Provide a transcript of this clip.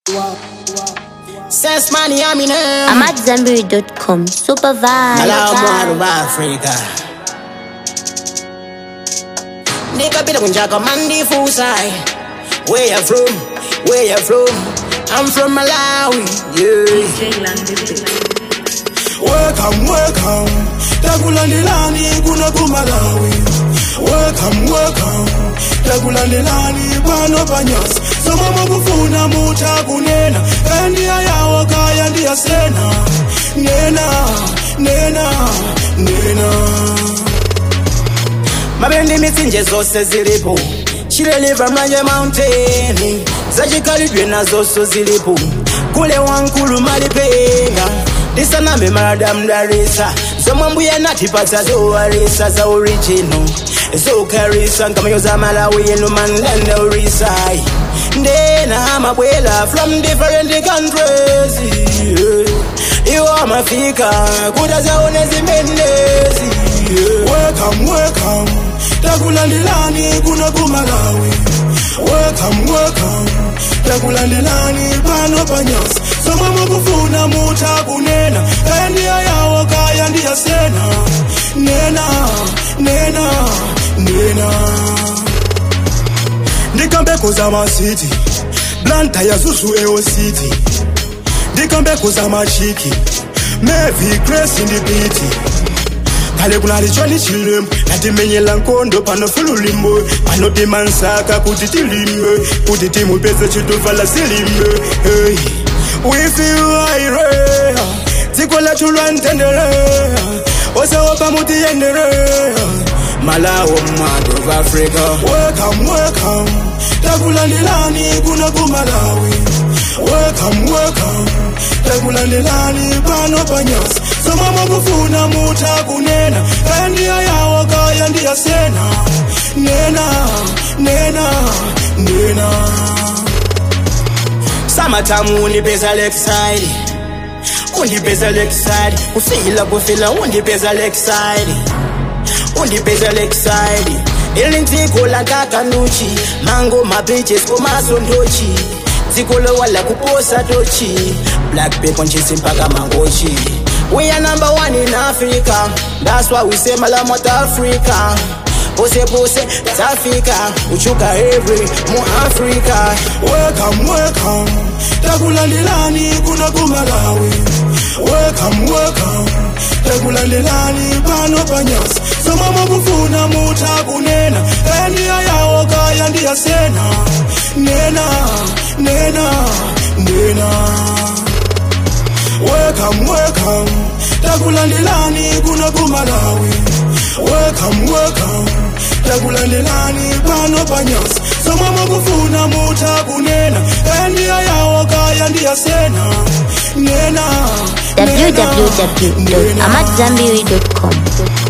Sense money, I'm in I'm at Zambiri.com. Super vibe. Allow more of Africa. Nikapita kunjaka mandi fusai. Where you from? Where you from? I'm from Malawi. Yeah. Welcome, welcome. Takulandelani kuna kumalawi. Welcome, welcome. Takulandelani pano panyasi. Soma mwakufuna muta kunena. Kandiya yawo kaya ndiya sena. Nena, nena, nena. mabendi mitsinje zose zilipo chileliva mlanje mountain zachikalidwe nazonso zilipo kule wankulu malipenga ndisanambe maladamu darisa zomwe mbuya natipatsa zowarisa za original zokarisa nkamanyo za malawi enu manlanda urisai ndena mabwela from different countries yeah. iwo amafika kuta zaone zimenezi yeah. Welcome, welcome. Takulandelani kuna kumalawi. Welcome, welcome. Takulandelani pano panyasi. Soma mwakufuna muta kunena. Kandiya yawo kaya ndiya sena. Nena, nena, nena. Ndikambeko za masiti. Blanta ya zuzu ewo city. Ndikambeko za machiki. Mevi grace in the beat. kale kunali choni chilimbo natimenyela nkondo pano fululimbo pano timansaka kuti tilimbe kuti timupeze chituvala silimbe hey. wifiwaire dziko lathu lwantendere osawopa mutiyendere malawo mmadụ of africa welcome welcome takulandelani kuna kumalawi welcome welcome takulandelani pano panyasi soma mwakufuna muta kunena kandiya yawo kaya ndiya sena nena nena nena summertime undipeza left side undipeza left side ufila kufila undipeza left side undipeza left side ili dziko la kakanuchi mango mabeaches komaso ndochi dziko lowala kuposa tochi black people nchisi mpaka mangochi we are number one in africa that's why we say malamot africa pose pose tafika uchuka every mu africa welcome welcome takulandelani kuna kumalawi welcome welcome takulandelani pano panyasi soma mwakufuna muta kunena kandiya yawo kaya ndiya sena nena nena nena welcome welcome takulandelani kuna kumalawi welcome welcome takulandelani pano panyasi soma mwakufuna muta kunena kandiya yawo kaya ndiya sena nena nena, nena. www.amatzambiri.com.